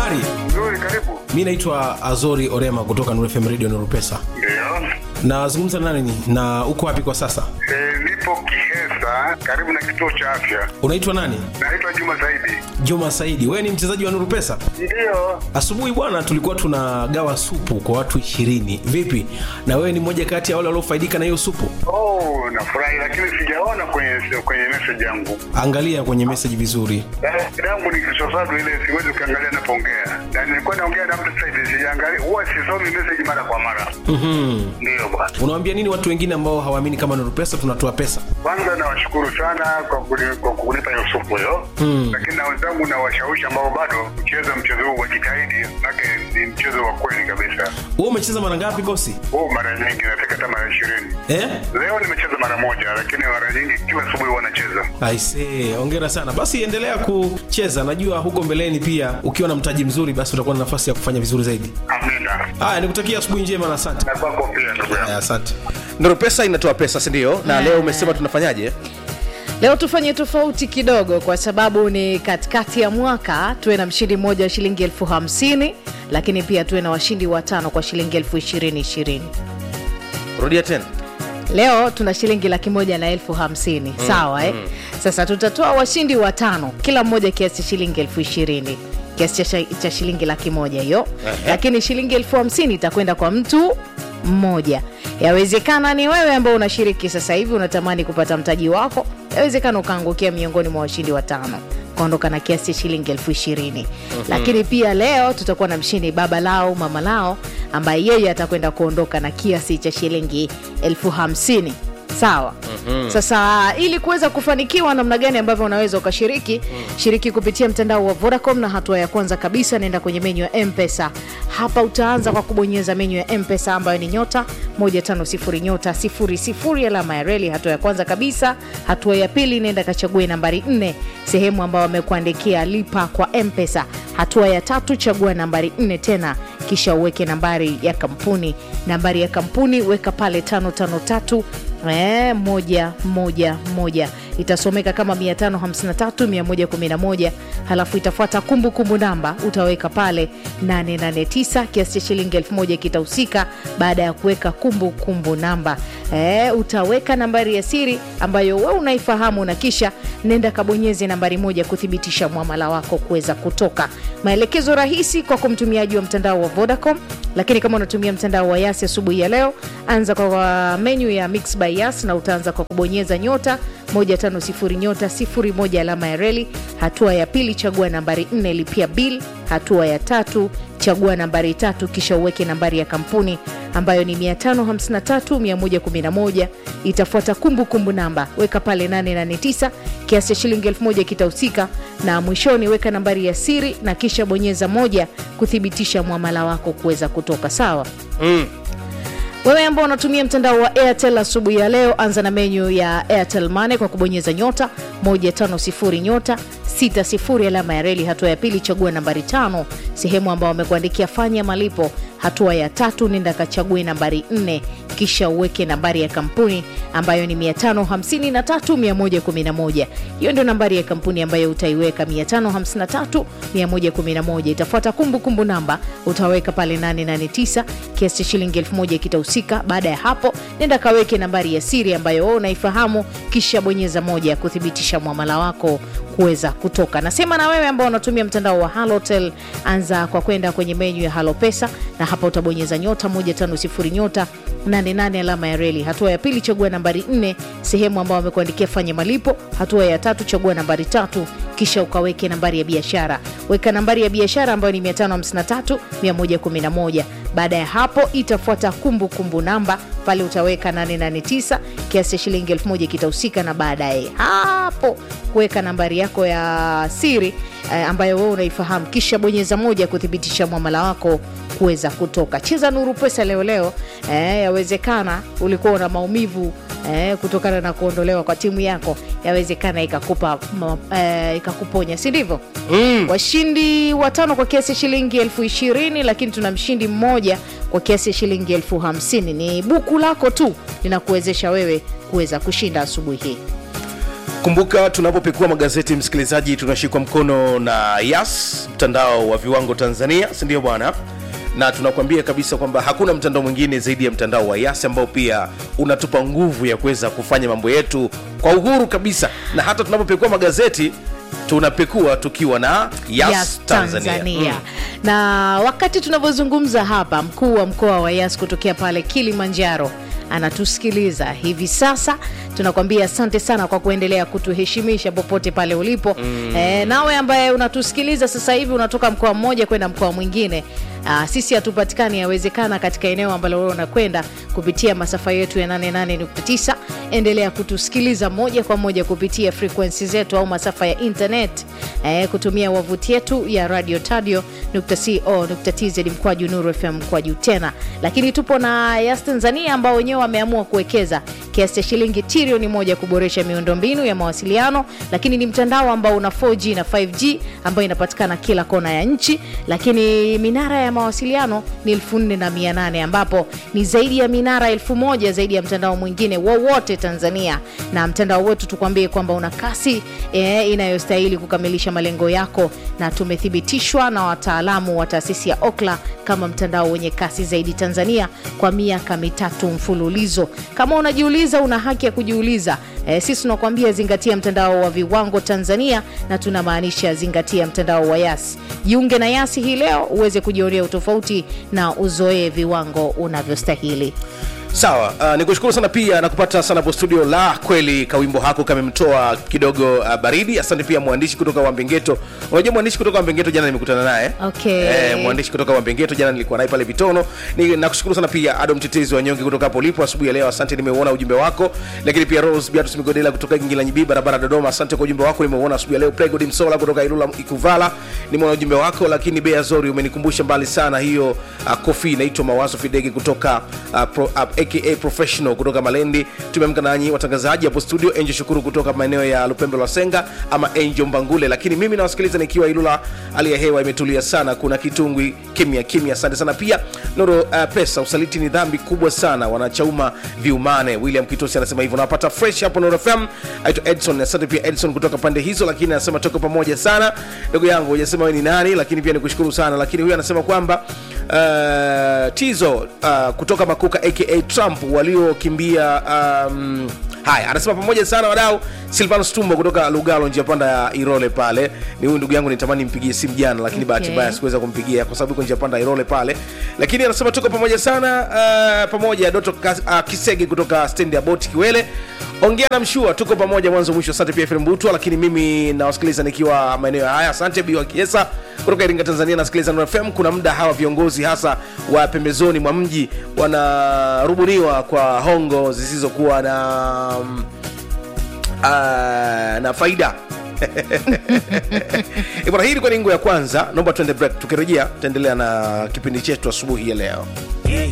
habari Nzuri, karibu. mi naitwa azori orema kutoka Nuru fm radio nurupesa Ndio. nazungumza na nani na uko wapi kwa sasa E, nipo Kihesa karibu na kituo cha afya. unaitwa nani Naitwa Juma Zaidi. juma saidi wewe ni mchezaji wa nurupesa Ndio. asubuhi bwana tulikuwa tunagawa supu kwa watu ishirini vipi na wewe ni mmoja kati ya wale waliofaidika na hiyo supu Oh, nafurahi lakini sijaona kwenye kwenye message yangu. angalia kwenye meseji vizuri Message yangu ni kisosado ile siwezi ukiangalia napoongea. Na nilikuwa naongea na mtu sasa hivi sijaangalia. Huwa sisomi message mara kwa mara. mm-hmm. Ndio bwana. unawambia nini watu wengine ambao hawaamini kama nurupesa tunatoa pesa Kwanza nawashukuru sana kwa kuni- kwa kunipa hiyo supu hiyo. Mm. Lakini na wenzangu na washawishi ambao bado kucheza mchezo huu wajitahidi, maana ni mchezo wa kweli kabisa. wewe umecheza mara ngapi bosi huu mara nyingi nafika hata mara ishirini eh? leo nimecheza mara moja lakini mara nyingi kila asubuhi huwa nacheza aisee ongera sana basi endelea kucheza najua huko mbeleni pia ukiwa na mtaji mzuri basi utakuwa na nafasi ya kufanya vizuri zaidi amina haya nikutakia asubuhi njema na asante na kwako pia ndugu yangu haya asante Nuru pesa inatoa pesa si ndio na leo umesema tunafanyaje leo tufanye tofauti kidogo kwa sababu ni katikati ya mwaka tuwe na mshindi mmoja wa shilingi elfu hamsini lakini pia tuwe na washindi watano kwa shilingi elfu ishirini ishirini rudia tena leo tuna shilingi laki moja na elfu hamsini mm, sawa eh? mm. sasa tutatoa washindi watano kila mmoja kiasi shilingi elfu ishirini kiasi cha, cha shilingi laki moja hiyo lakini shilingi elfu hamsini itakwenda kwa mtu mmoja yawezekana ni wewe ambao unashiriki sasa hivi unatamani kupata mtaji wako yawezekana ukaangukia miongoni mwa washindi watano kaondoka na kiasi cha shilingi elfu ishirini lakini pia leo tutakuwa na mshindi baba lao mama lao ambaye yeye atakwenda kuondoka na kiasi cha shilingi elfu hamsini sawa mm-hmm. sasa ili kuweza kufanikiwa namna gani ambavyo unaweza ukashiriki mm. shiriki kupitia mtandao wa vodacom na hatua ya kwanza kabisa naenda kwenye menyu ya mpesa hapa utaanza kwa kubonyeza menyu ya mpesa ambayo ni nyota 150 nyota 00 alama ya reli hatua ya kwanza kabisa hatua ya pili naenda kachague nambari 4 sehemu ambayo wamekuandikia lipa kwa mpesa hatua ya tatu chagua nambari 4 tena kisha uweke nambari ya kampuni nambari ya kampuni weka pale 553 Eh, moja moja moja itasomeka kama 553111 halafu itafuata kumbukumbu namba utaweka pale 889 kiasi cha shilingi 1000 kitahusika baada ya kuweka kumbukumbu namba eh, utaweka nambari ya siri ambayo we unaifahamu na kisha nenda kabonyeze nambari moja kuthibitisha mwamala wako kuweza kutoka maelekezo rahisi kwa kumtumiaji wa mtandao wa vodacom lakini kama unatumia mtandao wa yasi asubuhi ya leo anza kwa menyu ya mix by yas na utaanza kwa kubonyeza nyota 150 nyota 01 alama ya reli hatua ya pili chagua nambari 4 lipia bil hatua ya tatu chagua nambari tatu kisha uweke nambari ya kampuni ambayo ni 553111 itafuata kumbukumbu namba weka pale 889 kiasi cha shilingi 1000 kitahusika na mwishoni weka nambari ya siri na kisha bonyeza moja kuthibitisha mwamala wako kuweza kutoka sawa mm. wewe ambao unatumia mtandao wa airtel asubuhi ya leo anza na menyu ya airtel mane kwa kubonyeza nyota 150 nyota 60 alama ya reli hatua ya pili chagua nambari tano sehemu ambao wamekuandikia fanya malipo hatua ya tatu nenda kachague nambari 4 kisha uweke nambari ya kampuni ambayo ni 553111 hiyo ndio nambari ya kampuni ambayo utaiweka 553111 itafuata kumbukumbu namba utaweka pale 889 kiasi cha shilingi 1000 kitahusika baada ya hapo nenda kaweke nambari ya siri ambayo wewe unaifahamu kisha bonyeza moja kuthibitisha mwamala wako kuweza kutoka nasema na wewe ambao unatumia mtandao wa halotel anza kwa kwenda kwenye menyu ya halo pesa na hapa utabonyeza nyota 150 nyota 88 alama ya reli hatua ya pili chagua nambari 4 sehemu ambao wamekuandikia fanya malipo hatua ya tatu chagua nambari tatu kisha ukaweke nambari ya biashara weka nambari ya biashara ambayo ni 553 111 baada ya hapo itafuata kumbukumbu namba pale utaweka 889 kiasi cha shilingi 1000 kitahusika na baadaye hapo kuweka nambari yako ya siri eh, ambayo wewe unaifahamu kisha bonyeza moja kuthibitisha mwamala wako kuweza kutoka cheza nuru pesa leo leo eh, yawezekana ulikuwa una maumivu eh, kutokana na kuondolewa kwa timu yako yawezekana ikakupa ma- eh, ikakuponya si ndivyo mm. washindi watano kwa kiasi ya shilingi elfu ishirini lakini tuna mshindi mmoja kwa kiasi ya shilingi elfu hamsini ni buku lako tu linakuwezesha wewe kuweza kushinda asubuhi hii kumbuka tunapopekua magazeti msikilizaji tunashikwa mkono na yas mtandao wa viwango tanzania sindio bwana na tunakuambia kabisa kwamba hakuna mtandao mwingine zaidi ya mtandao wa yas ambao pia unatupa nguvu ya kuweza kufanya mambo yetu kwa uhuru kabisa na hata tunapopekua magazeti tunapekua tukiwa na yas, Yas tanzania, Tanzania. Mm. Na wakati tunavyozungumza hapa, mkuu wa mkoa wa Yas kutokea pale Kilimanjaro anatusikiliza hivi sasa. Tunakwambia asante sana kwa kuendelea kutuheshimisha popote pale ulipo. Mm. E, nawe ambaye unatusikiliza sasa hivi unatoka mkoa mmoja kwenda mkoa mwingine, aa, sisi hatupatikani, yawezekana katika eneo ambalo wewe unakwenda kupitia masafa yetu ya 88.9. Endelea kutusikiliza moja kwa moja kupitia frequency zetu au masafa ya internet e, kutumia wavuti yetu ya radio tadio.co.tz mkwaju Nuru FM mkwaju tena, lakini tupo na Yas Tanzania ambao wenyewe wameamua kuwekeza kiasi cha shilingi trilioni moja kuboresha miundombinu ya mawasiliano, lakini ni mtandao ambao una 4G na 5G ambayo inapatikana kila kona ya nchi, lakini minara ya mawasiliano ni 4800 ambapo ni zaidi ya minara elfu moja zaidi ya mtandao mwingine wowote Tanzania, na mtandao wetu tukwambie kwamba una kasi e, inayostahili kukamilisha malengo yako, na tumethibitishwa na wataalamu wa taasisi ya Okla kama mtandao wenye kasi zaidi Tanzania kwa miaka mitatu mfululizo. Kama unajiuliza, una haki ya kujiuliza. E, sisi tunakuambia zingatia mtandao wa viwango Tanzania, na tunamaanisha zingatia mtandao wa Yas. Jiunge na Yasi hii leo uweze kujionea utofauti na uzoee viwango unavyostahili. sawa uh, nikushukuru sana pia na kupata sana hapo studio la kweli kawimbo hako kamemtoa kidogo uh, baridi asante pia mwandishi kutoka wambengeto unajua mwandishi kutoka wambengeto jana nimekutana naye Okay. eh, mwandishi kutoka wambengeto jana nilikuwa naye pale vitono Ni- nakushukuru sana pia ado mtetezi wa nyonge kutoka hapo ulipo asubuhi ya leo asante nimeuona ujumbe wako lakini pia rose biatus migodela kutoka gingi la nyibii barabara dodoma asante kwa ujumbe wako nimeuona asubuhi ya leo pregod msola kutoka ilula ikuvala nimeona ujumbe wako lakini bea zori umenikumbusha mbali sana hiyo uh, kofi inaitwa mawazo fidege kutoka uh, pro, uh, aka professional kutoka malendi tumeamka nanyi watangazaji hapo studio enjo shukuru kutoka maeneo ya lupembe lwa senga ama enjo mbangule lakini mimi nawasikiliza nikiwa ilula hali ya hewa imetulia sana kuna kitungwi kimya kimya asante sana pia noro uh, pesa usaliti ni dhambi kubwa sana wanachauma viumane william kitosi anasema hivyo nawapata fresh hapo noro fm aitwa edson asante pia edson kutoka pande hizo lakini anasema toka pamoja sana ndugu yangu hujasema we ni nani lakini pia nikushukuru sana lakini huyu anasema kwamba uh, tizo uh, kutoka makuka aka trump waliokimbia um, haya anasema pamoja sana wadau silvanus tumbo kutoka lugalo njia panda ya irole pale ni huyu ndugu yangu nitamani nimpigie simu jana lakini Okay. bahati mbaya sikuweza kumpigia kwa sababu iko njia panda ya irole pale lakini anasema tuko pamoja sana uh, pamoja doto Kas- uh, kisege kutoka stendi ya boti kiwele ongea na mshua tuko pamoja mwanzo mwisho asante pia fm butwa lakini mimi nawasikiliza nikiwa maeneo haya asante biwa kiesa kutoka iringa tanzania nasikiliza Nuru fm kuna muda hawa viongozi hasa wa pembezoni mwa mji wanarubuniwa kwa hongo zisizokuwa na mm, ah, na faida Eh, bwana hii ilikuwa ni ngo ya kwanza naomba tuende break tukirejea tutaendelea na kipindi chetu asubuhi ya leo Yeah,